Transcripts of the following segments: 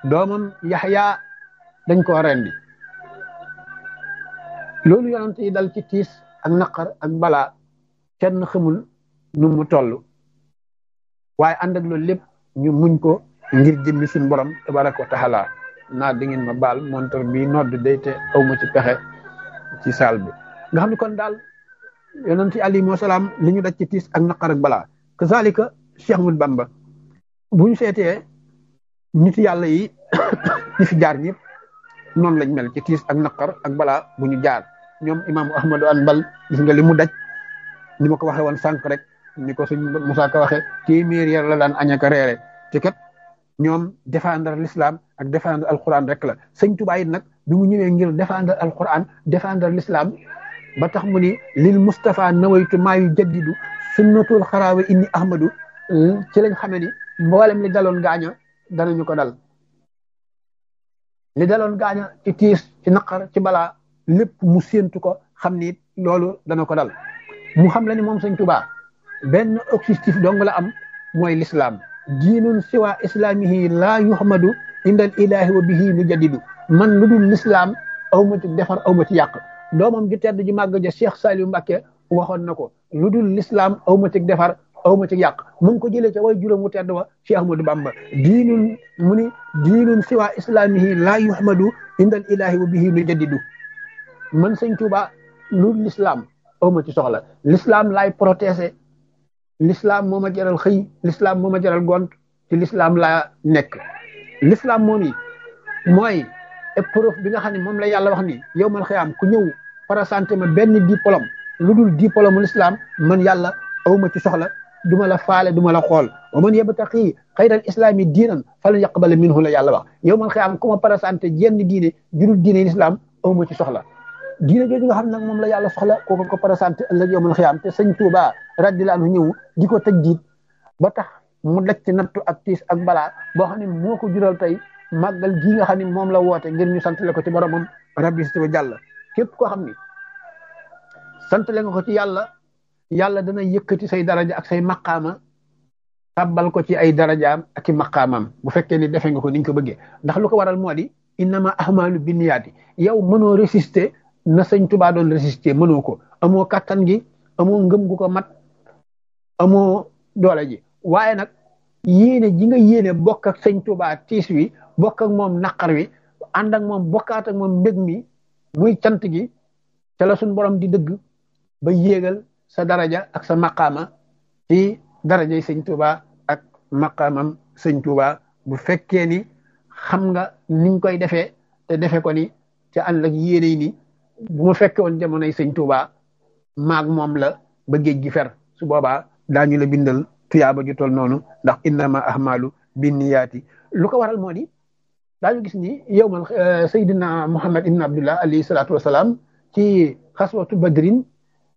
doomam yaxya dañ koo rendi loolu yonent yi dal ci tiis ak naqar ak balaa kenn xamul nu mu toll waaye ànd ak loolu lépp ñu muñ ko ngir jëmmi suñu borom tabaraka wa taala naa di ngeen ma baal montor bi nodd day te aw ma ci pexe ci saal bi nga xam ne kon daal yonent yi alayhi salaam li ñu daj ci tiis ak naqar ak balaa kazalika Cheikh Ahmad Bamba bu ñu seetee nit yàlla yi ñi fi jaar ñëpp noonu lañ mel ci tiis ak naqar ak balaa bu ñu jaar ñoom imaamu Ahmadu Anbal gis nga li mu daj ni ma ko waxee woon sànq rek ni ko suñ Musaa Ka waxee téeméer yar la daan añaka reere te kat ñoom défendre l'islam ak défendre alquran rek la sëñ Tuubaa it nag bi mu ñëwee ngir défendre alquran défendre l'islam ba tax mu ni lil Mustafa nawaytu maa yu jaddidu sunnatul xaraawe inni ahmadu ci lañ xamee ni mboolem li daloon gaaña danañu ko dal li daloon gaaña ci tiis ci naqar ci balaa lépp mu séentu ko xam ni loolu dana ko dal mu xam la ni moom sëñ Tuubaa benn objectif dong la am mooy l'islam diinun siwa islamihi laa yuhmadu indal ilahi wa bihi nu jaddidu man lu dul l'islam aw ma ci defar aw ma ci yàq doomam ju tedd ji màgg ja Cheikh Saliou Mbacké waxoon na ko lu dul l'islam aw ma ci defar aw ma ci yàq mu ngi ko jëlee ca way juróom wu tedd wa Cheikh Ahmadou Bamba diinun mu ni diinun siwa islamihi laa yuhmadu indal ilahi wa bihi nu jaddidu man sëñ Tuuba lu l'islam aw ma ci soxla l'islam laay protéger l'islam moo ma jaral xëy l'islam moo ma jaral gont ci l'islam laa nekk l'islam moom yi mooy épreuve bi nga xam ne moom la yàlla wax ni yow man xëyaam ku ñëw présenté ma benn diplôme lu dul diplôme l'islam man yàlla aw ma ci soxla duma la faale duma la xool wa man yabtaqi xayral islami diinan falan yaqbala minhu la yàlla wax yow man xëyaam ku ma présenté jenn diine jurul diine l'islam aw ma ci soxla diine jooju nga xam nag moom la yàlla soxla kooku ko présenté ëllëg yow man xëyaam te sëñ Tuuba radiyallahu anhu ñëw di ko tëj jiit ba tax mu daj ci nattu ak tiis ak balaa boo xam ne moo ko jural tey màggal gii nga xam ne moom la woote ngir ñu santale ko ci boromam rabbi si jàll képp koo xam ni santale nga ko ci yàlla yàlla dana yëkkati say daraja ak say maqaama tàbbal ko ci ay darajaam ak i maqaamam bu fekkee ni defe nga ko ni ñu ko bëggee ndax lu ko waral moo di innama ahmalu binniyaati yow mënoo résister na sëñ Tuubaa doon résister mënoo ko amoo kattan gi amoo ngëm gu ko mat amoo doole ji waaye nag yéene ji nga yéene bokk ak sëñ Tuubaa tiis wi bokk ak moom naqar wi ànd ak moom bokkaat ak moom mbég mi muy cant gi ca la suñ borom di dëgg ba yéegal sa daraja ak sa maqaama ci darajay sëñ Tuubaa ak maqaamam sëñ Tuubaa bu fekkee ni xam nga niñ koy defee te defe ko ni ca ànd ak yéene ni bu ma fekke woon jamonoy sëñ Tuubaa maag moom la ba géej gi fer su boobaa daañu la bindal tuyaaba ju tol noonu ndax innama ahmalu binniyaati lu ko waral moo di daañu gis ni yow man Seydina Muhammad ibn Abdullah alayhi salaatu wasalaam ci xaswatu badrin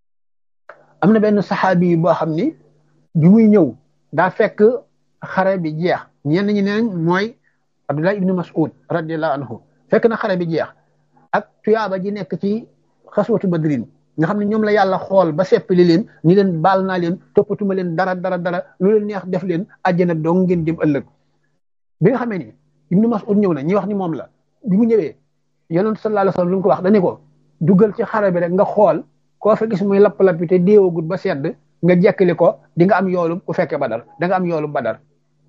am na benn saxaabi boo xam ni bi muy ñëw daa fekk xare bi jeex ñenn ñi neen mooy Abdullah ibn Mas'ud radiyallahu anhu fekk na xare bi jeex ak tuyaaba ji nekk ci xaswatu badrin nga xam ne ñoom la yàlla xool ba seppali leen ni leen baal naa leen toppatuma leen dara dara dara lu leen neex def leen àjjana dong ngeen jëm ëllëg bi nga xamee ni ibnu Mas'ud ñëw na ñi wax ni moom la bi mu ñëwee yonent sallallahu alayhi wasallam lu mu ko wax dañu ko duggal ci xare bi rek nga xool koo fa gis muy lapp-lappi te déewagut ba sedd nga jekkali ko di nga am yoolu ku fekke badar da nga am yoolu badar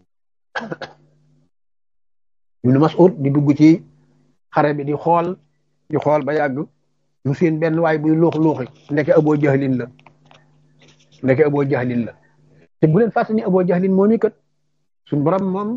ibnu Mas'ud di dugg ci xare bi di xool di xool ba yàgg mu seen benn waay buy luux luuxi ndeke aboo jahlin la ndeke aboo jahlin la te bu leen fàttali ni aboo jahlin moom i kat suñ borom moom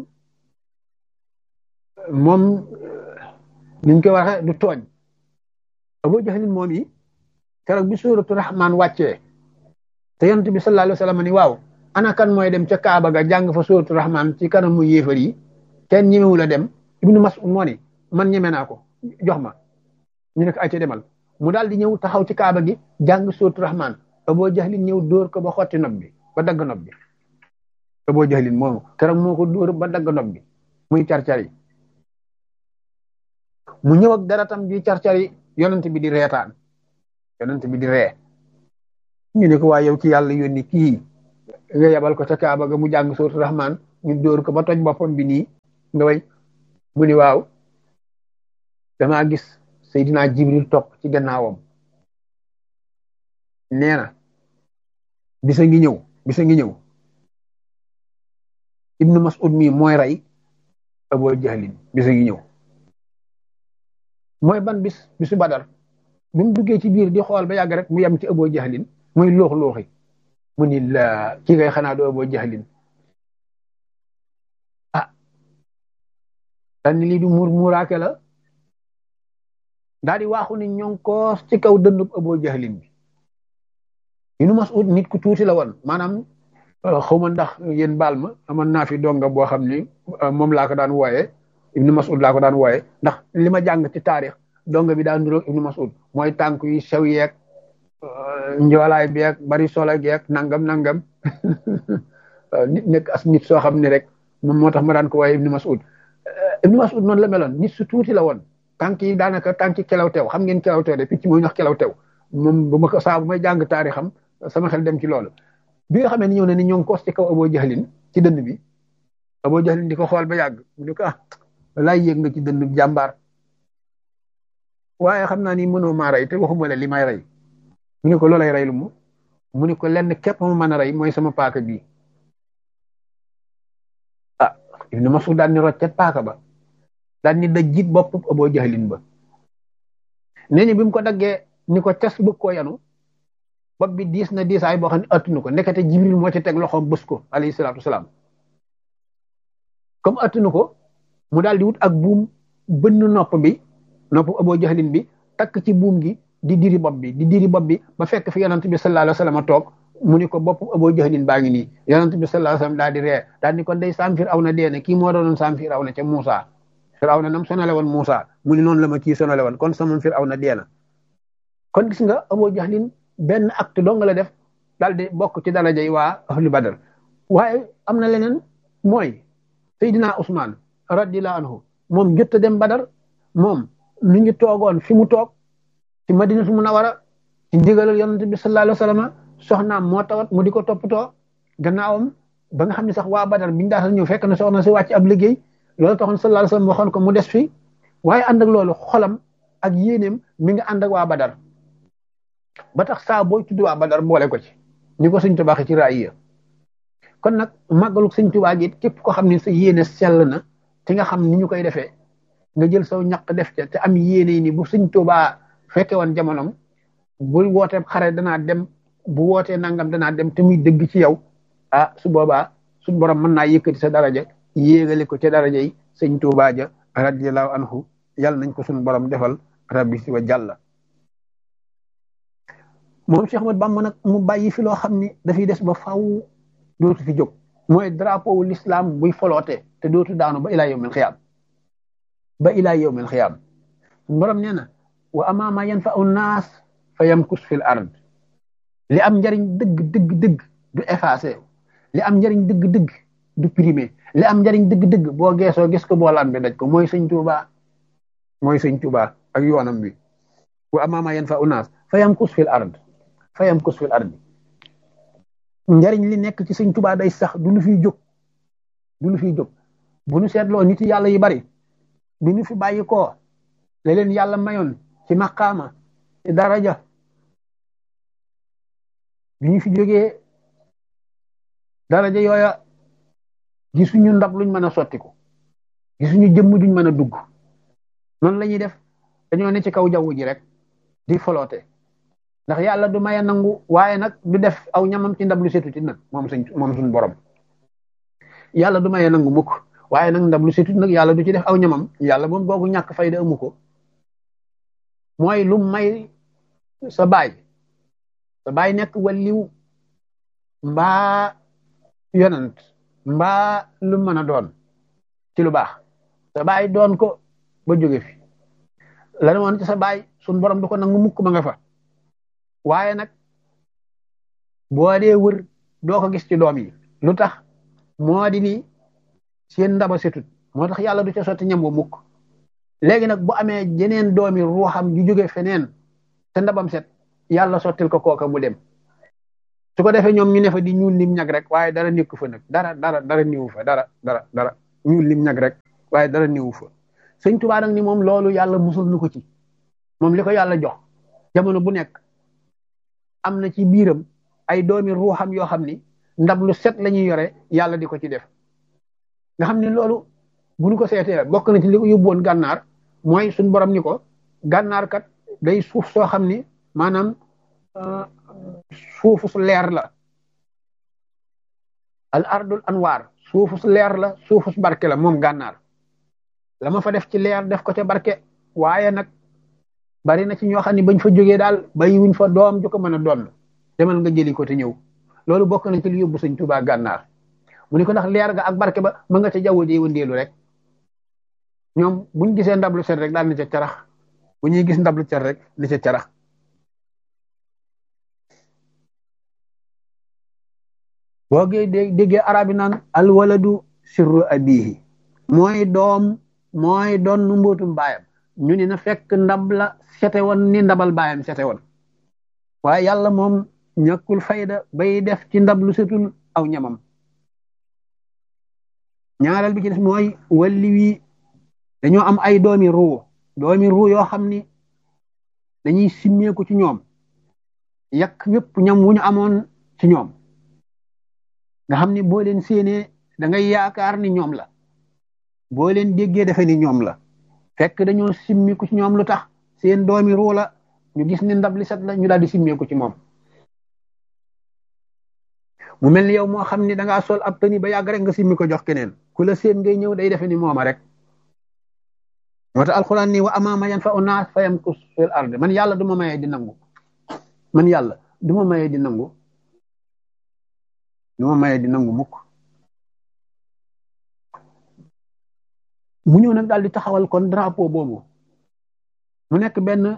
moom niñ koy waxe du tooñ aboo jahlin moom yi keroog bi suuratu rahmaan wàccee te yonent bi sallallahu alayhi wa sallam ni waaw ana kan mooy dem ca Kaaba ga jàng fa suuratu rahmaan ci kanamu yéefar yi kenn ñemewu la dem ibnu Mas'ud moo ni man ñeme naa ko jox ma ñu ne ko ay ca demal mu daal di ñëw taxaw ci kaaba gi jàng sootu rahman aboo jahlin ñëw dóor ko ba xotti nob bi ba dagg nob bi aboo jahlin moomu keroog moo ko dóor ba dagg nob bi muy carcari mu ñëw ak daratam ji carcari yonent bi di reetaan yonent bi di ree ñu ne ko waa yow ci yàlla yónni kii nga yebal ko ca kaaba ga mu jàng sootu rahman ñu dóor ko ba toj boppam bi nii nga way mu ni waaw damaa gis Seydina Jibril topp ci gannaawam nee na bisa ngi ñëw bisa ngi ñëw ibnu Mas'ud mi mooy rey Abu Jahlin bisa ngi ñëw mooy ban bis bisu Badar bi mu duggee ci biir di xool ba yàgg rek mu yem ci Abu Jahlin muy loox looxi mu ni la kii ngay xanaa doo Abu Jahlin ah daal ni lii du muur muuraake la daal di waaxu ni ñoo koos ci kaw dëndub Abu Jahlin bi ibnu Mas'ud nit ku tuuti la woon maanaam xaw ma ndax yéen baal ma amoon naa fi donga boo xam ni moom laa ko daan wooyee ibnu Mas'ud laa ko daan wooyee ndax li ma jàng ci taarix donga bi daan niroog ibnu Mas'ud mooy tànk yi sew yeeg njoolaay beeg bari solo geeg nangam nangam nit nekk as nit soo xam ne rek moom moo tax ma daan ko wooyee ibnu Mas'ud ibnu Mas'ud noonu la meloon nit su tuuti la woon tànk yi daanaka tànk yi kelaw teew xam ngeen kelaw teew de picc mooy ñax kelaw teew moom bu ma ko saa bu may jàng taarixam sama xel dem ci loolu bi nga xamee ni ñëw na ni ñoo ngi koos ci kaw Abu Jahlin ci dënd bi Abu Jahlin di ko xool ba yàgg mu ne ko ah laay yéeg nga ci dënd jàmbaar waaye xam naa ni mënoo maa rey te waxuma la li may rey mu ne ko loolay rey lu mu mu ne ko lenn képp ma mën a rey mooy sama paaka bii ah Ibnu Mas'ud daan ni roccet paaka ba daan ni daj jiit bopp Abu Jahlin ba nee ni bi mu ko daggee ni ko tes bëgg koo yanu bopp bi diis na diisaay boo xam ne attunu ko ndekete jibril moo ci teg loxoom bës ko alayhi salaatu wasalaam comme attunu ko mu daal di wut ak buum bënn nopp bi nopp Abu Jahlin bi takk ci buum gi di diri bopp bi di diri bopp bi ba fekk fi yonent bi sallallahu alayhi wasallam toog mu ni ko bopp Abu Jahlin baa ngi nii yonent bi sallallahu alayhi wasallam daal di ree daal ni ko day saam Firawna dee ne kii moo doonoon saam Firawna ca Muusa Firawna nam sonale woon Muusa mu ni noonu la ma kii sonale woon kon sama Firawna dee na kon gis nga Abu Jahlin benn acte dong la def daal di bokk ci daraja yi waa ahlu badar waaye am na leneen mooy Seydina Ousmane radiyallahu anhu moom jot a dem badar moom mi ngi toogoon fi mu toog ci madinatu munawara ci ndigalal yonent bi sallallahu alayhi wasallam soxnaam moo tawat mu di ko toppatoo gannaawam ba nga xam ne sax waa badar biñu daata ñëw fekk na soxna si wàcc ab liggéey loolu taxoon sallallahu alayhi wasallam waxoon ko mu des fi waaye ànd ak loolu xolam ak yéeneem mi ngi ànd ak waa badar ba tax saa booy tudd waa Badar boole ko ci ni ko sëñ Tuubaa ci raaya kon nag màggalu sëñ Tuubaa gi képp ko xam ne sa yéene sell na te nga xam ni ñu koy defee nga jël saw ñaq def ca te am yéene ni bu sëñ Tuubaa fekke woon jamonom bu wootee xare danaa dem bu wootee nangam danaa dem te muy dëgg ci yow ah su boobaa suñ borom mën naa yëkkati sa daraja yéegale ko ca daraja yi sëñ Tuubaa ja radiyallahu anhu yàlla nañ ko suñ borom defal rabbi si wa jàlla moom Cheikh Ahmad Bamba nag mu bàyyi fi loo xam ni dafay des ba faw dootu fi jóg mooy drapeau wu l'islam buy foloote te dootu daanu ba ilaa yawmil xiyaam ba ilaa yawmil xiyaam borom nee na wa amaa maa yanfa'u naas fa yamkus fil ard li am njariñ dëgg dëgg dëgg du effacé li am njariñ dëgg dëgg du primé li am njariñ dëgg dëgg boo geesoo gis ko boo lambe daj ko mooy sëñ Tuubaa mooy sëñ Tuubaa ak yoonam bi wa amaa maa yanfa'u naas fa yamkus fil ard fayam kus fil ardi njariñ li nekk ci sëñ tubaa day sax du lu fiy jóg du lu fiy jóg bu nu seetloo nit yàlla yi bari bi nu fi bàyyi koo la leen yàlla mayoon ci maqaama ci daraja bi ñu fi jógee daraja yooya gisuñu ndab luñ mën a sottiku gisuñu jëmm duñ mën a dugg noonu la ñuy def dañoo ne ci kaw jaww ji rek di foloote ndax yàlla du maye nangu waaye nag du def aw ñamam ci ndab lu setu ci nag moom suñ moom suñ borom yàlla du maye nangu mukk waaye nag ndab lu setu nag yàlla du ci def aw ñamam yàlla moom googu ñàkk fayda amu ko mooy lu may sa baay sa baay nekk waliw mbaa yonant mbaa lu mën a doon ci lu baax sa baay doon ko ba jóge fi la woon ci sa baay suñ borom du ko nangu mukk ma nga fa waaye nag boo dee wër doo ko gis ci doom yi lu tax moo di ni seen ndaba setut moo tax yàlla du ca sotti ñam wa mukk léegi nag bu amee jeneen doomi ruuxam ju jóge feneen te ndabam set yàlla sottil ko kooka mu dem su ko defee ñoom ñu ne fa di ñuul lim ñag rek waaye dara nekku fa nag dara dara dara niwu fa dara dara dara ñuul lim ñag rek waaye dara niwu fa sëñ Tuubaa nag ni moom loolu yàlla musul nu ko ci moom li ko yàlla jox jamono bu nekk am na ci biiram ay doomi ruuxam yoo xam ni ndab lu set la ñuy yore yàlla di ko ci def nga xam ni loolu bu ñu ko seetee bokk na ci li ko yóbbuwoon gànnaar mooy suñ borom ni ko gànnaar kat day suuf soo xam ni maanaam suufu su leer la al ardul anwaar suufu su leer la suufu su barke la moom gànnaar la ma fa def ci leer def ko ca barke waaye nag bari na ci ñoo xam ne bañ fa jógee daal bàyyi wuñ fa doom ju ko mën a doon demal nga jëli ko te ñëw loolu bokk na ci li yóbbu sëñ Tuubaa gànnaar mu ni ko ndax leer ga ak barke ba ma nga ca jaww ji wëndeelu rek ñoom buñ gisee ndablu set rek daal ni ca carax bu ñuy gis ndablu set rek ni ca carax boo gee déggee arab yi naan alwaladu sirru abihi mooy doom mooy doon nu mbootum baayam ñu ni na fekk ndab la sete woon ni ndabal baayam sete woon waaye yàlla moom ñàkkul fayda bay def ci ndab lu setul aw ñamam ñaareel bi ci des mooy walli wi dañoo am ay doomi ruu doomi ruu yoo xam ni dañuy simmeeku ci ñoom yàq yépp ñam wu ñu amoon ci ñoom nga xam ni boo leen séenee da ngay yaakaar ni ñoom la boo leen déggee defe ni ñoom la fekk dañoo simmiku ci ñoom lu tax seen doomi ruu la ñu gis ni ndab li set la ñu daal di simmeeku ci moom mu mel ni yow moo xam ni da ngaa sol ab tëni ba yàgg rek nga simmi ko jox keneen ku la seen ngay ñëw day defe ni mooma rek moo tax alxuraan ni wa amaama yan fa unaas fa yamkus fil ard man yàlla du ma mayee di nangu man yàlla du ma mayee di nangu du ma mayee di nangu mukk mu ñëw nag daal di taxawal kon drapeau boobu mu nekk benn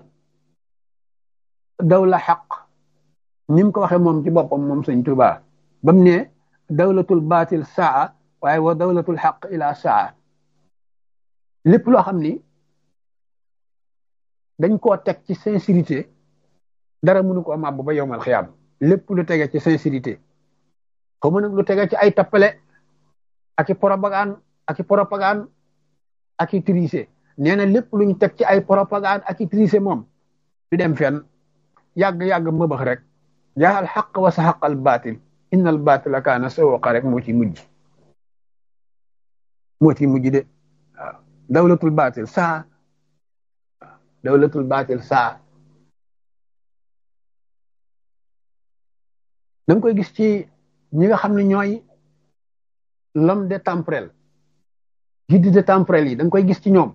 dawla xaq ni mu ko waxee moom ci boppam moom sëñ Tuubaa ba mu ne dawlatul baatil saa waaye wa dawlatul xaq ila saa lépp loo xam ni dañ koo teg ci sincérité dara mënu ko màbb ba yowmal xiyaam lépp lu tege ci sincérité xaw ma nag lu tege ci ay tappale ak i propagande ak i propagande ak i triché nee na lépp luñ teg ci ay propagande ak i triché moom du dem fenn yàgg-yàgg mëbax rek jaa al xaq wa sa xaq al baatil inna al baatila kaana sawqa rek moo ci mujj moo ci mujj de waaw dawlatul baatil saa dawlatul baatil saa da nga koy gis ci ñi nga xam ne ñooy l'homme de temporel guide de temporel yi da nga koy gis ci ñoom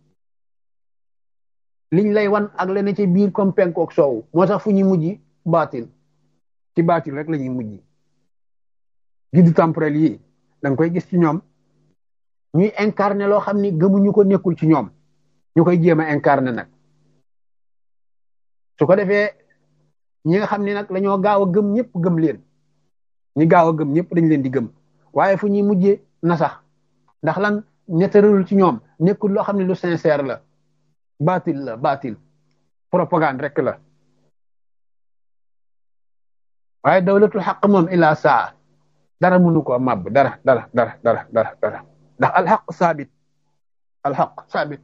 liñ lay wan ak lene ci biir comme penku ak soowu moo tax fu ñuy mujj baatil ci baatil rek la ñuy mujj guide temporel yi da nga koy gis ci ñoom ñuy incarné loo xam ni gëmuñu ko nekkul ci ñoom ñu koy jéem a incarné nag su ko defee ñi nga xam ne nag dañoo gaaw a gëm ñëpp gëm leen ñi gaaw a gëm ñëpp dañ leen di gëm waaye fu ñuy mujjee na sax ndax lan nettaralul ci ñoom nekkul loo xam ne lu sincère la baatil la baatil propagande rek la waaye dawlatul xaq moom ila saa dara mënu ko màbb dara dara dara dara dara dara ndax alxaq saabit alxaq saabit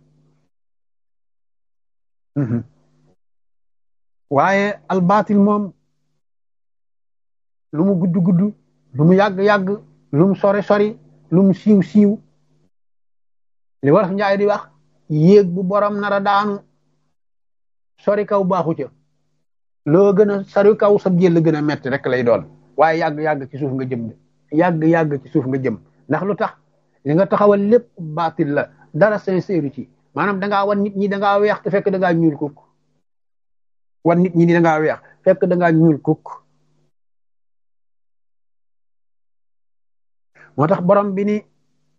waaye albaatil moom lu mu gudd gudd lu mu yàgg yàgg lu mu sori sori lu mu siiw siiw li wolof njaay di wax yéeg bu borom nara daanu sori kaw baaxu ca loo gën a sori kaw sa jël gën a metti rek lay doon waaye yàgg yàgg ci suuf nga jëm de yàgg yàgg ci suuf nga jëm ndax lu tax li nga taxawal lépp baatil la dara sincère ci maanaam da ngaa wan nit ñi da ngaa weex te fekk da ngaa ñuul kukk wan nit ñi da ngaa weex fekk da ngaa ñuul kukk moo tax borom bi ni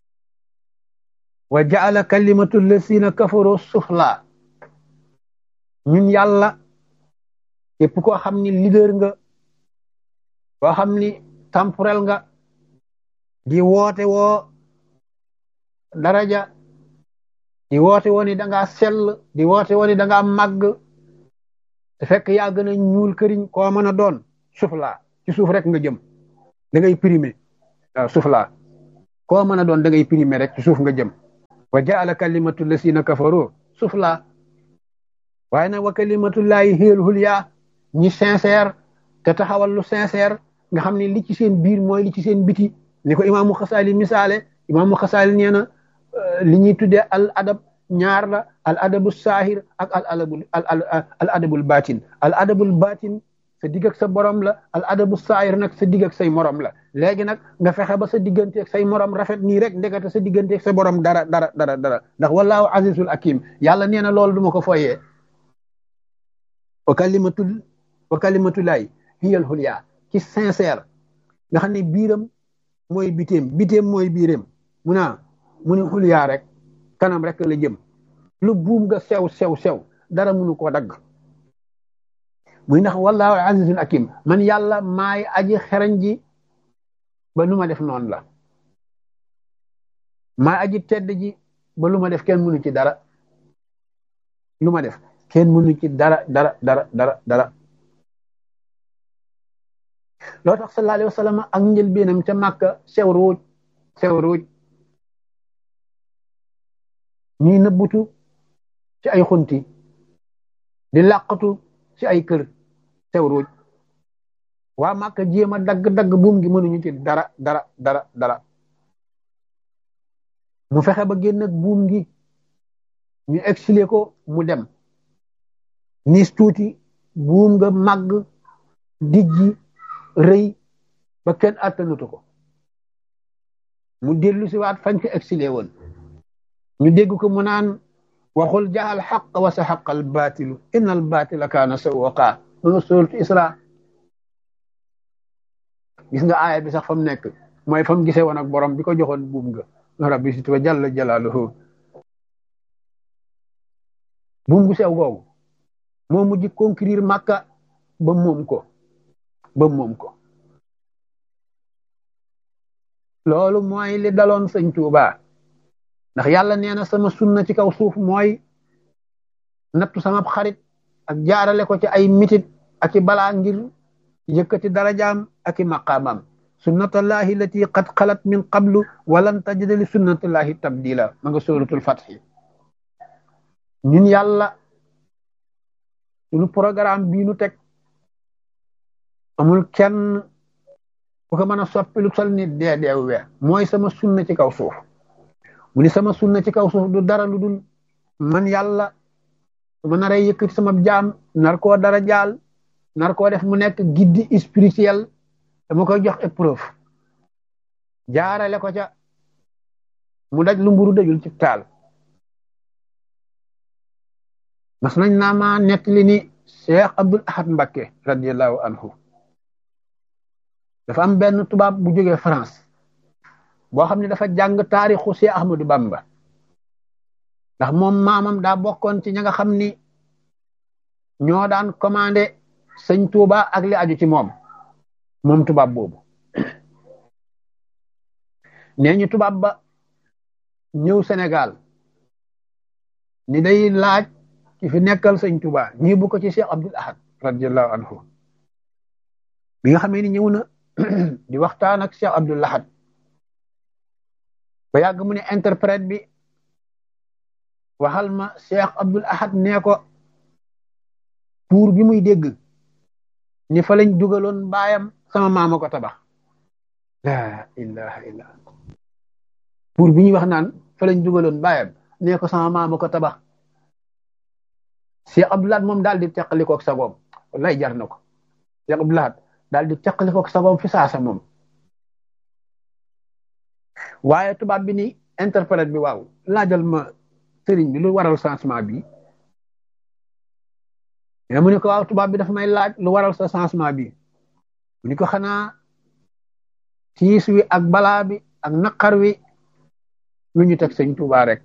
wa jaala kalimatu lasina kafaru sufla ñun yàlla képp koo xam ni leader nga koo xam ni temporel nga di woote woo daraja di woote woo ni da ngaa sell di woote woo ni da ngaa màgg te fekk yaa gën a ñuul këriñ koo mën a doon sufla ci suuf rek nga jëm da ngay primé waaw suuf laa koo mën a doon da ngay primé rek ci suuf nga jëm wa jaala kalimatu lasina kafaru sufla waaye nag wa kalimatullahi hiyal hulya ñi sincère te taxawal lu sincère nga xam ne li ci seen biir mooy li ci seen biti ni ko imaamu xasaali misaale imaamu xasaali nee na li ñuy tuddee al adab ñaar la al adabu saahir ak al adabul al adabul batin al adabul batin sa digg ak sa borom la al adabu saahir nag sa digg ak say morom la léegi nag nga fexe ba sa diggante ak say morom rafet nii rek ndekete sa diggante ak sa borom dara dara dara dara ndax wallahu azizul hakim yàlla nee na loolu du ma ko foyee wa kalimatul wa kalimatullahi hiyal hulya ci sincère nga xam ne biiram mooy biteem biteem mooy biiram mu naa mu ne hulya rek kanam rek la jëm lu buum nga sew sew sew dara mënu koo dagg muy ndax wallahu azizul hakim man yàlla maay aji xereñ ji ba lu ma def noonu la maay aji tedd ji ba lu ma def kenn mënu ci dara lu ma def kenn mënu ci dara dara dara dara dara loo tax sallallahu alayhi wa sallam ak njëlbeenam ca màkka sew ruuj sew ruuj ñuy nëbbutu ci ay xunti di làqatu ci ay kër sew ruuj waa màkka jéem a dagg-dagg buum gi mënuñu ci dara dara dara dara mu fexe ba génn ak buum gi ñu exilé ko mu dem nis tuuti buum nga màgg dijji rëy ba kenn attanutu ko mu dellu si waat fañ ko exilé woon ñu dégg ko mu naan waxul jaxal xaq wa sa xaqal baatilu inna al baatila kaana sawwaqa loolu suuratu isra gis nga aaya bi sax fa mu nekk mooy fa mu gisee woon ak borom bi ko joxoon buum nga rabbi si tuba jalla jalaaluhu buum gu sew googu moo mujj conquérir Makka ba moom ko ba moom ko loolu mooy li daloon sëñ Tuuba ndax yàlla nee na sama sunna ci kaw suuf mooy nattu sama xarit ak jaarale ko ci ay mitit ak i balaa ngir yëkkati darajaam ak i maqaamam sunnatullahi lati qad xalat min qablu walan tajida li sunnatullahi tabdila ma nga suratul fatxi ñun yàlla suñu programme bii nu teg amul kenn ku ko mën a soppi lu sol ni dee deew we mooy sama sunna ci kaw suuf mu ni sama sunna ci kaw suuf du dara lu dul man yàlla su ma naree yëkkati sama jaam nar koo dara jaal nar koo def mu nekk guide spirituel dama koy jox épreuve jaarale ko ca mu daj lu mburu dajul ci taal mas nañ naa ma nekk li ni Cheikh Abdul Ahad Mbakke radiallahu anhu dafa am benn tubaab bu jógee France boo xam ne dafa jàng taarixu Cheikh Ahmadou Bamba ndax moom maamam daa bokkoon ci ña nga xam ni ñoo daan commandé sëñ Touba ak li aju ci moom moom tubaab boobu nee ñu tubaab ba ñëw Sénégal ni day laaj ki fi nekkal sëñ Touba ñii bu ko ci Cheikh Abdul Ahad radiallahu anhu bi nga xamee ni ñëw na di waxtaan ak Cheikh Abdul Ahad ba yàgg mu ne interprète bi waxal ma Cheikh Abdul Ahad nee ko pour bi muy dégg ni fa lañ dugaloon baayam sama maama ko tabax la ilaha illa pour bi ñuy wax naan fa lañ dugaloon baayam nee ko sama maama ko tabax Cheikh Abdul Ahad moom daal di teqalikook sagoom wallaay jar na ko Cheikh Abdul Ahad daal di teqalikook sagoom fi saasa moom waaye tubaab bi ni interprète bi waaw laajal ma sëriñ bi lu waral changement bi mais mu ne ko waaw tubaab bi dafa may laaj lu waral sa changement bi mu ni ko xanaa tiis wi ak balaa bi ak naqar wi lu ñu teg sëñ Tuubaa rek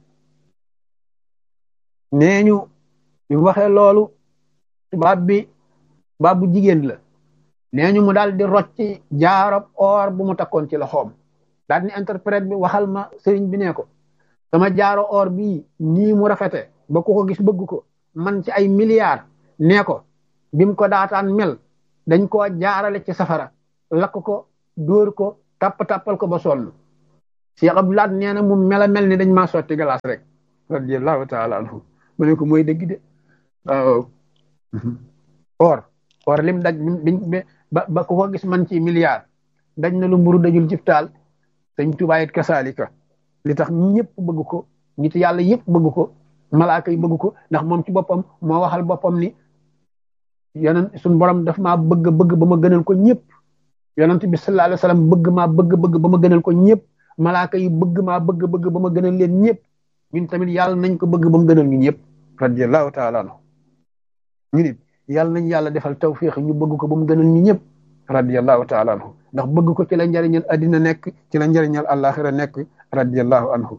nee ñu bi mu waxee loolu tubaab bi tubaab bu jigéen la nee ñu mu daal di rocci jaarab or bu mu takkoon ci loxoom daal ni interprète bi waxal ma sëriñ bi ne ko sama jaaro or bii nii mu rafete ba ku ko gis bëgg ko man ci ay milliards nee ko bim ko daataan mel dañ koo jaarale ci safara lakk ko dóor ko tapp tappal ko ba sonn Cheikh Abdoulaat nee na mu mela mel ni dañ maa sotti galaas rek radiallahu taala anhu mu ne ko mooy dëgg de waaw or or lim daj ba ba ku ko gis man ci milliard daj na lu mburu dajul cib taal sëñ Tuubaa it kasaalika li tax ñëpp bëgg ko nit yàlla yëpp bëgg ko malaaka yi bëgg ko ndax moom ci boppam moo waxal boppam ni yonent suñ borom daf maa bëgg bëgg ba ma gënal ko ñëpp yonent bi sallallahu alayhi wa sallam bëgg maa bëgg bëgg ba ma gënal ko ñëpp malaaka yi bëgg maa bëgg bëgg ba ma gënal leen ñëpp ñun tamit yàlla nañ ko bëgg ba mu gënal ñu ñëpp radiyallahu taala anhu ñu nit yàlla nañ yàlla defal tawfiq ñu bëgg ko ba mu gënal ñu ñëpp radiyallahu taala anhu ndax bëgg ko ci la njariñal addina nekk ci la njariñal àllaaxira nekk radiyallahu anhu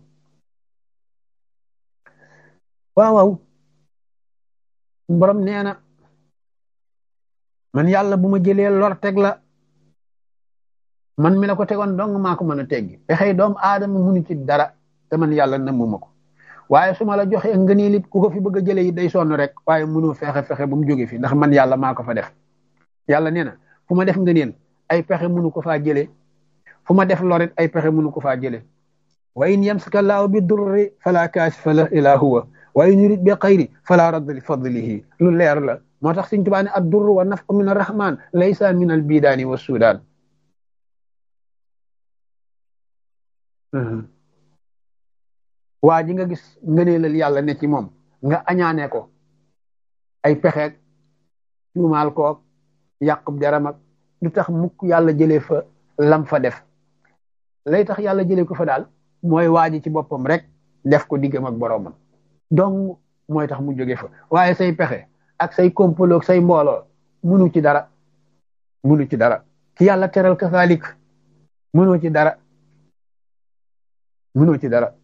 waaw waaw borom nee na man yàlla bu ma jëlee lor teg la man mi la ko tegoon dong maa ko mën a teggi pexey doomu aadama munu ci dara te man yàlla namuma ko waaye su ma la joxee ngëneel it ku ko fi bëgg a jëlee it day sonn rek waaye mënoo fexe fexe ba mu jóge fi ndax man yàlla maa ko fa def yàlla nee na fu ma def ngëneel ay pexe mënu ko faa jëlee fu ma def lorit ay pexe mënu ko faa jëlee wa in yamsaka laahu bi durri fala kaashifa lahu illa huwa wa in yurid bi xayri fala radda li fadlihi lu leer la moo tax Sëñ Tuubaa ne ad durru wa nafu min arrahman laysa min al bidaani wa sudaan waa ji nga gis ngëneelal yàlla ne ci moom nga añaane ko ay pexeeg tuumaal koog yàqub deram ak du tax mukk yàlla jëlee fa lam fa def lay tax yàlla jëlee ko fa daal mooy waa ji ci boppam rek def ko diggam ak boroomam donc mooy tax mu jóge fa waaye say pexe ak say kompolo say mbooloo munu ci dara munu ci dara ki yàlla teral kasaalik mënoo ci dara mënoo ci dara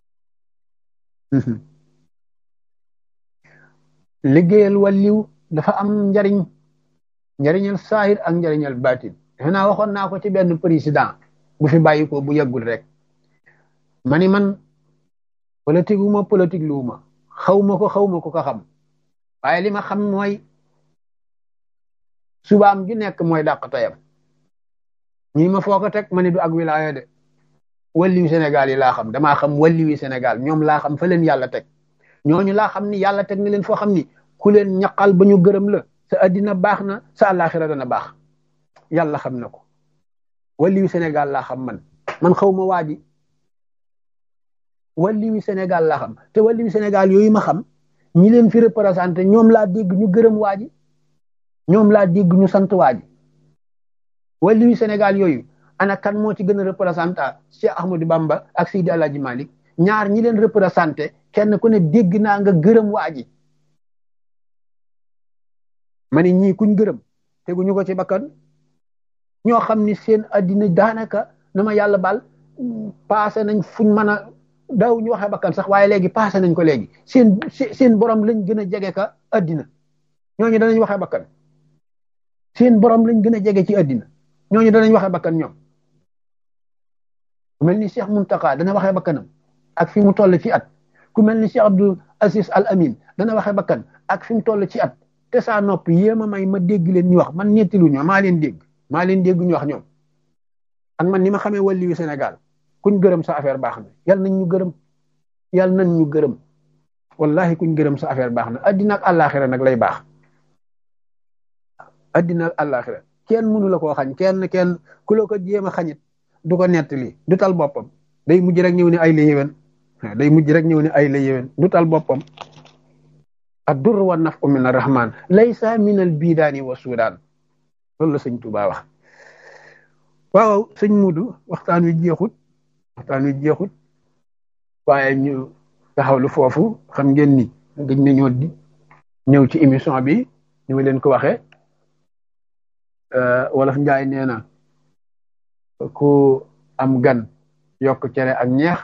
liggéeyal wàlliw dafa am njariñ njariñal saahir ak njariñal baatin defe naa waxoon naa ko ci benn président bu fi bàyyi ko bu yàggul rek ma ni man politique wu ma politique lu ma xaw ma ko xaw ma ko ko xam waaye li ma xam mooy subaam ju nekk mooy dàq tayam ñi ma foo ko teg ma ni du ak wilaaya de walliwi Sénégal yi laa xam damaa xam walliwi Sénégal ñoom laa xam fa leen yàlla teg ñooñu laa xam ni yàlla teg na leen foo xam ni ku leen ñaqal ba ñu gërëm la sa addina baax na sa àllaaxira dana baax yàlla xam na ko walliwi Sénégal laa xam man man xaw ma waa ji walliwi Sénégal laa xam te walliwi Sénégal yooyu ma xam ñi leen fi représenté ñoom laa dégg ñu gërëm waa ji ñoom laa dégg ñu sant waa ji walliwi Sénégal yooyu ana kan moo ci gën a représenté Cheikh Ahmadou Bamba ak Seydi Alaaji Malik ñaar ñi leen représenté kenn ku ne dégg naa nga gërëm waa ji ma ne ñii kuñ gërëm teguñu ko ci bakkan ñoo xam ni seen addina daanaka na ma yàlla baal passé nañ fuñ mën a daaw ñu waxee bakkan sax waaye léegi passé nañ ko léegi seen seen borom lañ gën a jege ka addina ñooñu danañ waxee bakkan seen borom lañ gën a jege ci addina ñooñu danañ waxee bakkan ñoom ku mel ni Cheikh Muntaka dana waxee bakkanam ak fi mu toll ci at ku mel ni Cheikh Abdul Aziz Al Amin dana waxee bakkan ak fi mu toll ci at te saa nopp yéema may ma dégg leen ñu wax man ñettilu ñoo maa leen dégg maa leen dégg ñu wax ñoom ak man ni ma xamee wàlliwu Sénégal kuñ gërëm sa affaire baax na yal nañ ñu gërëm yal nañ ñu gërëm wallahi kuñ gërëm sa affaire baax na addina ak àllaaxira nag lay baax addina ak àllaaxira kenn mënu la koo xañ kenn kenn ku la ko jéem a xañit du ko nettali du tal boppam day mujj rek ñëw ne ay la yéwén day mujj rek ñëw ne ay la yéwén du tal boppam ad-durr wa naf'u min ar-rahman laysa min al-bidaani wa suudaan loolu la sëñ Tuubaa wax waaw sëñ Mudu waxtaan wi jeexut waxtaan wi jeexut waaye ñu taxawlu foofu xam ngeen ni gëj nañoo di ñëw ci émission bi ni ma leen ko waxee wolof njaay nee na ku am gan yokk cere ak ñeex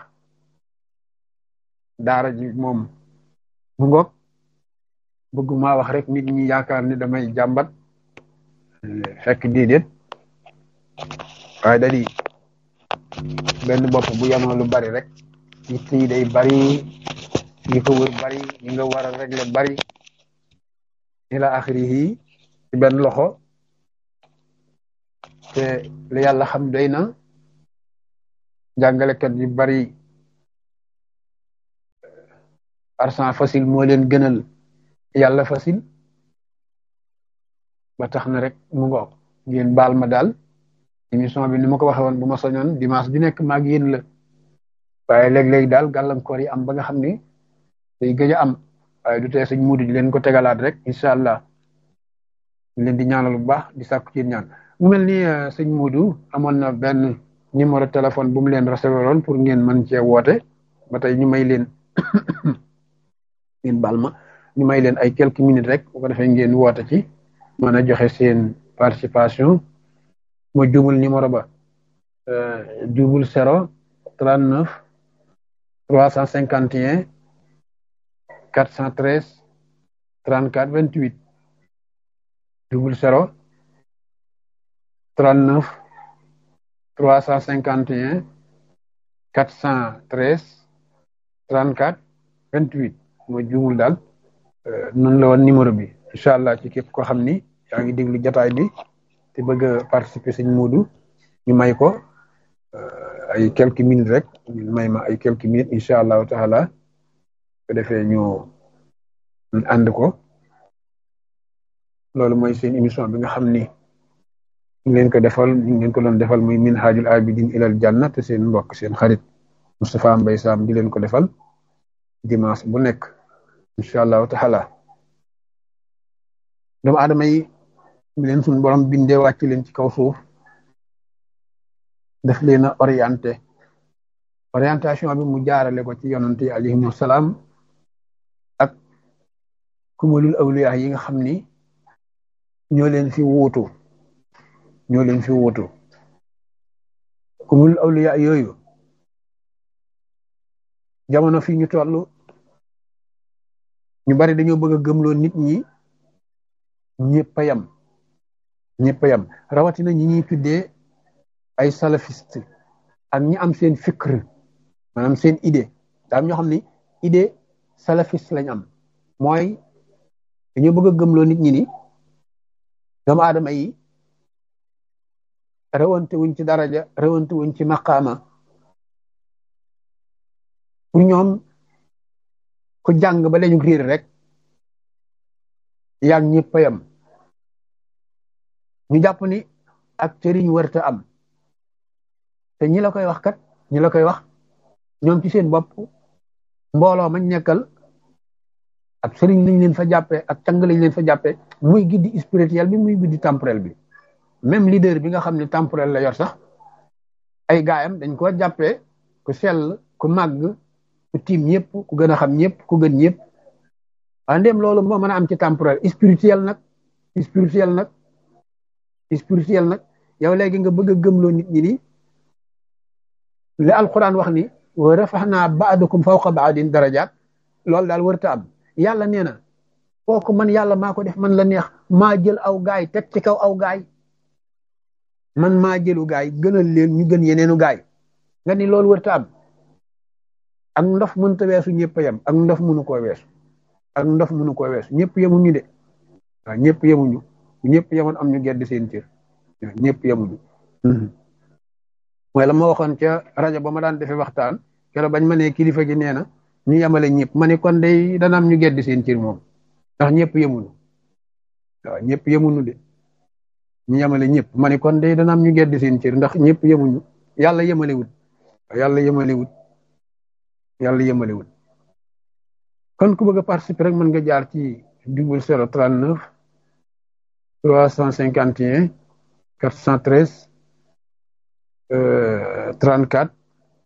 daara ji moom mu ngoog bëgguma wax rek nit ñi yaakaar ni damay jàmbat fekk déedéet waaye da di benn bopp bu yamoo lu bari rek yitt yi day bari yi ko wër bari yi nga war a régler bari ila axirihi ci benn loxo te li yàlla xam doy na jàngalekat yu bari argent facile moo leen gënal yàlla facile ba tax na rek mu ngoog ngeen baal ma daal émission bi ni ma ko waxee woon bu ma soñoon dimanche bi nekk maag yéen la waaye léeg-léeg daal gàllankoor yi am ba nga xam ni day gëj a am waaye du tee sëñ muudu di leen ko tegalaat rek incha allah leen di ñaanal bu baax di sàkku ci ñaan mu mel ni sëñ muudu amoon na benn numéro téléphone bu mu leen recevoir woon pour ngeen mën cee woote ba tey ñu may leen ngeen baal ma ñu may leen ay quelques minutes rek bu ko defee ngeen woote ci mën a joxe seen participation ma jumul numéro ba double zéro trente neuf trois cent cinquante et un quatre cent treize trente quatre vingt huit double zéro trente neuf trois cent cinquante et un quatre cent treize trente quatre vingt huit ma jumul daal noonu la woon numéro bi incha allah ci képp koo xam ni yaa ngi déglu jataay bi te bëgg a participer sëñ Moodu ñu may ko ay quelques minutes rek ñu may ma ay quelques minutes incha allahu taala ko defee ñu ànd ko loolu mooy seen émission bi nga xam ni ñu leen ko defal ñu leen ko doon defal muy minhajul abidin ilal janna te seen mbokk seen xarit Moustapha Mbaye Sam di leen ko defal dimanche bu nekk incha allahu taala doomu aadama yi mi leen suñu borom bindee wàcc leen ci kaw suuf daf leen a orienté orientation bi mu jaarale ko ci yonent yi alayhimu salaam ak kumalul awliya yi nga xam ni ñoo leen fi wuutu ñoo leen fi wuutu kumalul awliya yooyu jamono fi ñu toll ñu bari dañoo bëgg a gëmloo nit ñi ñëpp a yam ñëpp a yam rawatina ñi ñuy tuddee ay salafiste ak ñi am seen fikr maanaam seen idée daa am ñoo xam ni idée salafiste lañ am mooy dañoo bëgg a gëmloo nit ñi ni doomu aadama yi rawante wuñ ci daraja rawante wuñ ci maqaama pour ñoom ku jàng ba lañu riir rek yaag ñëpp a yam ñu jàpp ni ak cëriñ warta am te ñi la koy wax kat ñi la koy wax ñoom ci seen bopp mbooloo mañ nekkal ak sëriñ lañ leen fa jàppee ak càng lañ leen fa jàppee muy giddi spirituel bi muy giddi temporel bi même leader bi nga xam ne temporel la yor sax ay gaayam dañ ko jàppee ku sell ku màgg ku tiim ñëpp ku gën a xam ñëpp ku gën ñëpp waaye ndéem loolu moo mën a am ci temporel spirituel nag spirituel nag spirituel nag yow léegi nga bëgg a gëmloo nit ñi ni li alquran wax ni wa rafaxnaa baadakum fawqa baadin darajaat loolu daal wërta am yàlla nee na kooku man yàlla maa ko def man la neex maa jël aw gaay teg ci kaw aw gaay man maa jëlu gaay gënal leen ñu gën yeneenu gaay nga ni loolu wërta am ak ndof mënta weesu ñëpp yem ak ndof mënu koo weesu ak ndof mënu koo weesu ñëpp yemuñu de waaw ñëpp yemuñu ñëpp yemoon am ñu gedd seen cër ñëpp yemuñu mooy la ma waxoon ca rajo ba ma daan defee waxtaan keroog bañ ma ne kilifa gi nee na ñu yemale ñëpp ma ne kon day dana am ñu gedd seen cër moom ndax ñëpp yemuñu waaw ñëpp yemuñu de ñu yemale ñëpp ma ne kon day dana am ñu gedd seen cër ndax ñëpp yemuñu yàlla yemalewut yàlla yemalewut yàlla yemalewut kon ku bëgg a participer rek mën nga jaar ci double zéro trente neuf trois cent cinquante et un quatre cent treize trente quatre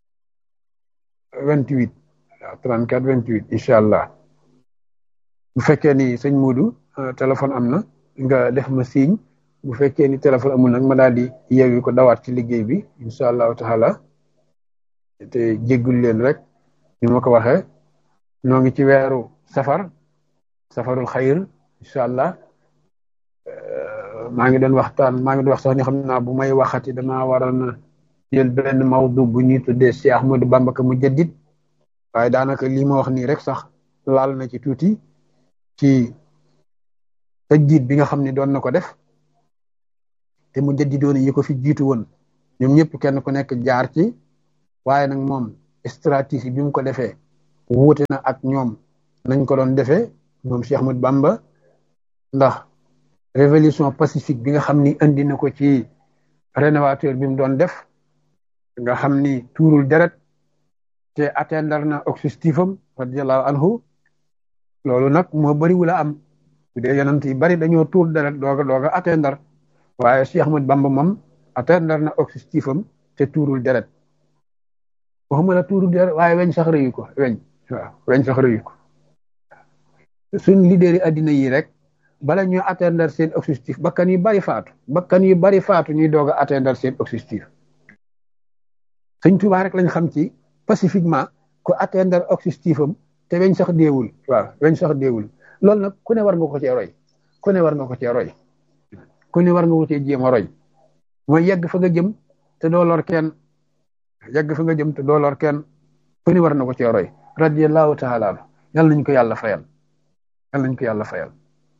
vingt huit waaw trente quatre vingt huit incha allah bu fekkee ni sëñ Moodu téléphone am na nga def ma signe bu fekkee ni téléphone amul nag ma daal di yeewi ko dawaat ci liggéey bi incha allahu taala te jéggul leen rek ni ma ko waxee noo ngi ci weeru safar safarul xayr incha allah maa ngi doon waxtaan maa ngi doon wax sax ni xam naa bu may waxati damaa waroon na jël benn mawdu bu ñuy tuddee Cheikh Ahmadou Bamba ka mu jaddit waaye daanaka lii ma wax nii rek sax laal na ci tuuti ci tajdiid bi nga xam ne doon na ko def te mu jaddidoon yi ko fi jiitu woon ñoom ñëpp kenn ku nekk jaar ci waaye nag moom stratégie bi mu ko defee wuute na ak ñoom nañ ko doon defee moom Cheikh Ahmad Bamba ndax révolution pacifique bi nga xam ni indi na ko ci rénovateur bi mu doon def nga xam ni tuurul deret te atteindre na objectif am radiallahu anhu loolu nag moo bëri wula am bu dee yonent yi bari dañoo tuur deret dooga dooga atteindre waaye Cheikh Ahmad Bamba moom atteindre na objectif am te tuurul deret waxuma la tuurul deret waaye weñ sax rëyu ko weñ waaw weñ sax rëyu ko suñ leader yi addina yi rek bala ñuy atteindre seen objectif bakkan yu bari faatu bakkan yu bari faatu ñuy doog a atteindre seen objectif sëñ Tuubaa rek lañ xam ci pacifiquement ku atteindre objectif am te weñ sax deewul waaw weñ sax deewul loolu nag ku ne war nga ko cee roy ku ne war nga ko cee roy ku ne war nga ko cee jéem a roy mooy yegg fa nga jëm te doo lor kenn yegg fa nga jëm te doo lor kenn ku ne war na ko cee roy radiyallahu taala yal nañ ko yàlla fayal yal nañ ko yàlla fayal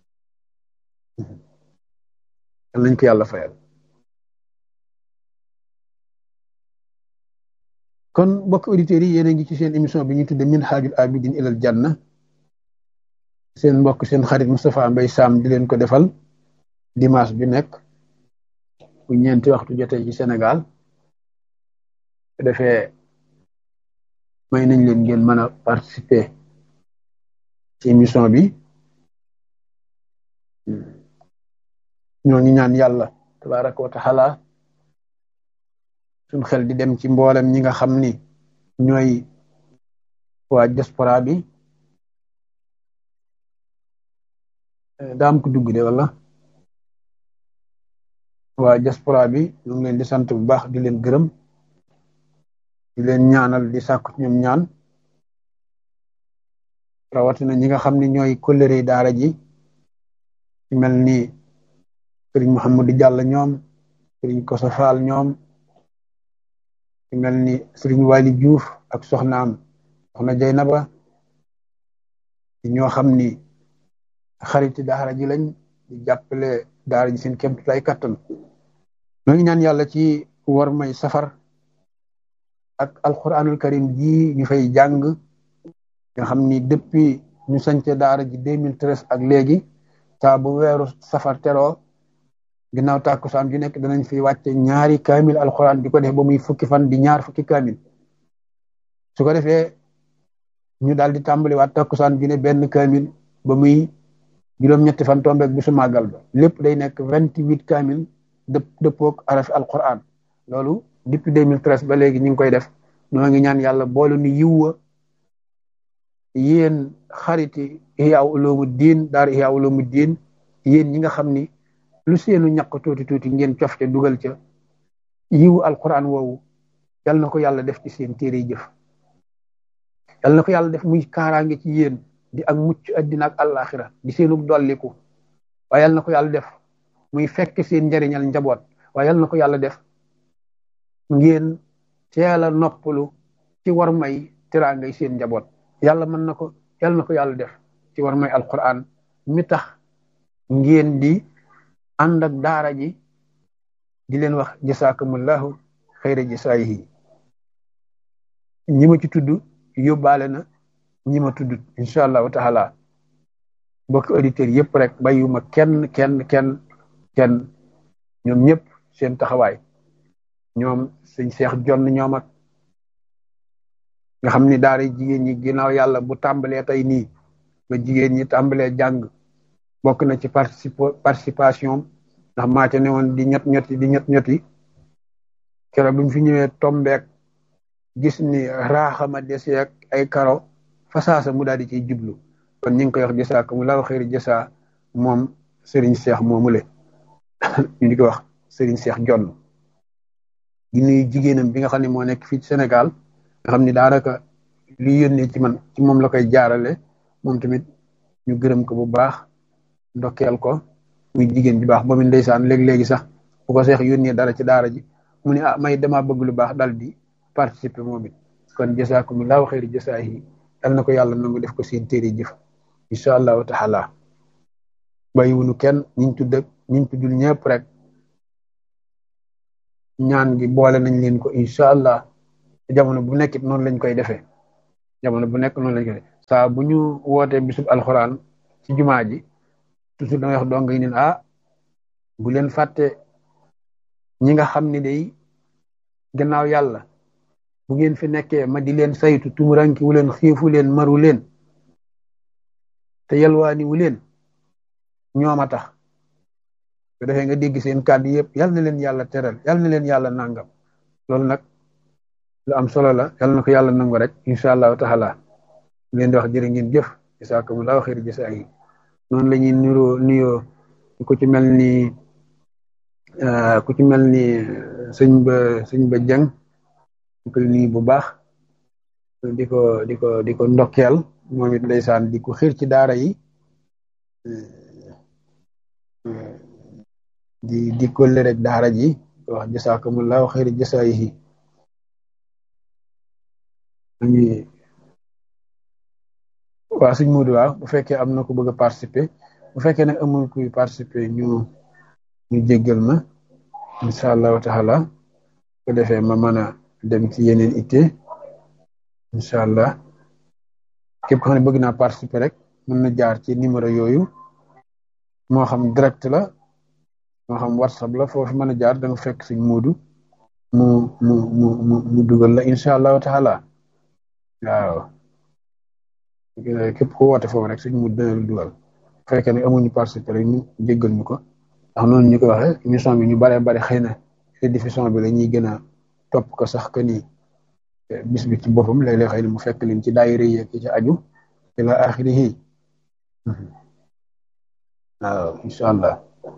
yal nañ ko yàlla fayal kon mbokk auditeurs yi yéen a ngi ci seen émission bi ñu tudde minhajul abidin ilal janna seen mbokk seen xarit Moustapha Mbaye Sam di leen ko defal dimanche bi nekk bu ñeenti waxtu jotee ci Sénégal su defee may nañ leen ngeen mën a participer ci émission bi ñoo ngi ñaan yàlla tabaraka wa taala suñ xel di dem ci mboolem ñi nga xam ni ñooy waa diaspora bi daam ko dugg de wala waa diaspora bi ñu ngi leen di sant bu baax di leen gërëm di leen ñaanal di sàkku ñoom ñaan rawatina ñi nga xam ne ñooy kóllëre daara ji ci mel ni sëriñ Mouhamadou Diallo ñoom sëriñ Koso Fall ñoom ci mel ni sëriñ Wali Diouf ak soxnaam soxna Jaynaba ñoo xam ni xariti daara ji lañ di jàppale daara ji seen kéem lay kattan ñoo ngi ñaan yàlla ci war may safar ak alquranul karim ji ñu fay jàng nga xam ni depuis ñu sañce daara ji 2013 ak léegi saa bu weeru safar teroo ginnaaw tàkkusaan ju nekk danañ fi wàcce ñaari kaamil alquran di ko def ba muy fukki fan di ñaar fukki kaamil su ko defee ñu daal di tàmbali waat tàkkusaan ju ne benn kaamil ba muy juróom-ñetti fan tombeeg bisu màggal ba lépp day nekk vingt huit kaamil dëpp dëppoog arafi alquran loolu depuis 2013 ba léegi ñu ngi koy def ñoo ngi ñaan yàlla boolu ni yiwwa yéen xariti Ihya Ulumuddin daara Ihya Ulumuddin yéen ñi nga xam ni lu seenu ñaq tuuti tuuti ngeen cof ca dugal ca yiwu alquran woowu yal na ko yàlla def ci seen téere jëf yal na ko yàlla def muy kaaraange ci yéen di ak mucc addina ak àllaaxira di seenug dolliku waaye yal na ko yàlla def muy fekk seen njariñal njaboot waaye yal na ko yàlla def ngeen teel a noppalu ci war may teraangay seen njaboot yàlla mën na ko yal na ko yàlla def ci war may alquran mi tax ngeen di ànd ak daara ji di leen wax jasaakumullahu xayra jasaayihi ñi ma ci tudd yóbbaale na ñi ma tudd incha allahu taala mbokki auditeurs yëpp rek bàyyuma kenn kenn kenn kenn ñoom ñëpp seen taxawaay ñoom sëñ seex jonn ñoom ak nga xam ni daara jigéen ñi ginnaaw yàlla bu tàmbalee tey nii ba jigéen ñi tàmbalee jàng bokk na ci participation ndax maa ca ne woon di ñett ñetti di ñett ñetti keroog bi mu fi ñëwee tombeek gis ni raaxama deseek ay karo fasaasa mu daal di ciy jublu kon ñu ngi koy wax jësaa ko mu laaw xëyri jësaa moom Serigne Cheikh moomule ñu di ko wax Serigne Cheikh Jonn di nuyu jigéenam bi nga xam ne moo nekk fii ci Sénégal nga xam ni daanaka li yónnee ci man ci moom la koy jaarale moom tamit ñu gërëm ko bu baax ndokkeel ko muy jigéen bi baax ba mu ndeysaan léegi-léegi sax bu ko seex yónnee dara ci daara ji mu ne ah may dama bëgg lu baax dal di participer moom it kon jasaakumullahu xayri jasaahi dal na ko yàlla nangu def ko seen téere jëf incha allahu taala bàyyiwunu kenn ñiñ tudd ak ñiñ tuddul ñëpp rek ñaan gi boole nañ leen ko incha allah jamono bu nekkit noonu lañ koy defee jamono bu nekk noonu lañ koy saa bu ñu wootee bisub alxuraan ci jumaa ji toujours da ngay wax dong yi ne ah bu leen fàtte ñi nga xam ne day gannaaw yàlla bu ngeen fi nekkee ma di leen saytu tumuranki wu leen xiifu leen maru leen te yalwaani wu leen ñoom a tax su defee nga dégg seen kàddu yëpp yal na leen yàlla teral yal na leen yàlla nangam loolu nag lu am solo la yal na ko yàlla nangu rek incha allahu taala leen di wax jërë ngeen jëf jasakumullahu xayr jasa yi noonu la ñuy nuroo nuyoo ku ci mel ni ku ci mel ni sëñ ba sëñ ba jëng ñu koy nuyu bu baax di ko di ko di ko ndokkeel moom it ndeysaan di ko xiir ci daara yi di di kolle rek daara ji wax jasakumullahu xayr jasa yi waaw suñ muudu waaw bu fekkee am na ko bëgg a participer bu fekkee nag amul kuy participer ñu ñu jéggal ma incha allahu taala ko defee ma mën a dem ci yeneen itte incha allah képp ko xam ne bëgg naa participer rek mën na jaar ci numéro yooyu moo xam direct la moo xam whatsapp la foofu mën a jaar da nga fekk suñ muudu mu mu mu mu mu dugal la incha allahu taala waaw képp ko woote foofu rek suñ mu dina lu dugal bu fekkee ne amuñu participer rek ñu jéggal ñu ko ndax noonu ñu ko waxee émission bi ñu baree bari xëy na rediffusion bi la ñuy gën a topp ko sax que ni bis bi ci boppam léeg-léeg xëy na mu fekk leen ci daayira yi ak ci aju ila axirihi waaw incha allah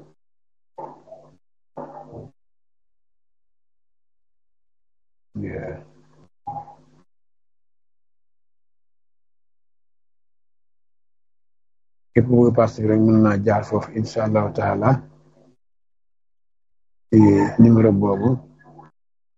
képp ku bëgg participer rek mën naa jaar foofu incha allahu taala numéro boobu